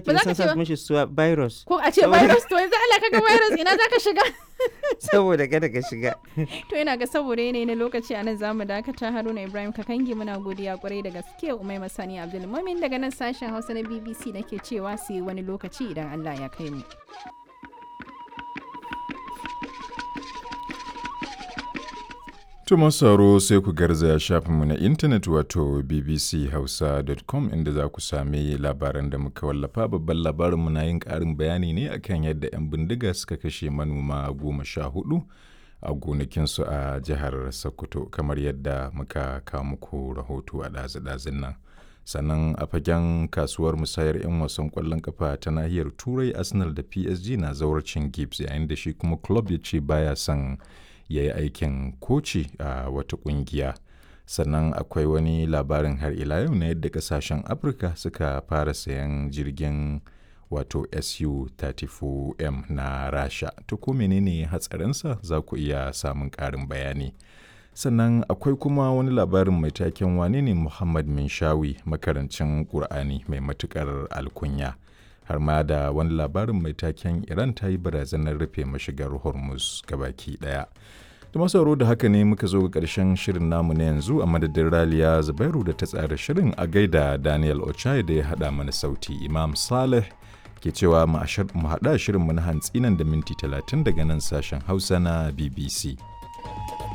Ba za ka kin san ce sa ba? mishi suwa virus ko a ce Saboda- virus to yanzu Allah kaga virus ina zaka shiga saboda kada ka shiga to ina ga saboda yanayi na lokaci a nan zamu dakata Haruna Ibrahim Kakangi muna godiya kwarai da gaske Umai Masani Abdul Mumin daga nan sashen Hausa na BBC nake cewa sai wani lokaci idan Allah ya kai mu Tuma sauro sai ku garzaya shafinmu na intanet wato bbchausa.com inda za ku sami labaran da muka wallafa babban labarinmu na yin ƙarin bayani ne akan yadda 'yan bindiga suka kashe manoma goma sha hudu a gonakinsu a jihar Sokoto kamar yadda muka kawo muku rahoto a ɗazu-ɗazun nan. Sannan a fagen kasuwar musayar 'yan wasan ƙwallon kafa ta nahiyar Turai Arsenal da PSG na zawarcin Gibbs yayin da shi kuma club ya ce baya son ya yi aikin koci a wata kungiya sannan akwai wani labarin har ila yau na yadda kasashen afirka suka fara sayan jirgin wato su-34m na rasha to ko menene hatsarinsa za ku iya samun ƙarin bayani sannan akwai kuma wani labarin mai taken wane ne muhammad minshawi makarancin ƙur'ani mai matuƙar alkunya har ma da wani labarin mai taken iran ta yi barazanar rufe mashigar hormuz gabaki daya da masauro da haka ne muka zo ga ƙarshen shirin namu na yanzu a madadin raliya zubairu da ta tsara shirin a gaida daniel ochai da ya haɗa mana sauti imam saleh ke cewa mu haɗa shirin mu na hantsi nan da minti 30 daga nan sashen hausa na bbc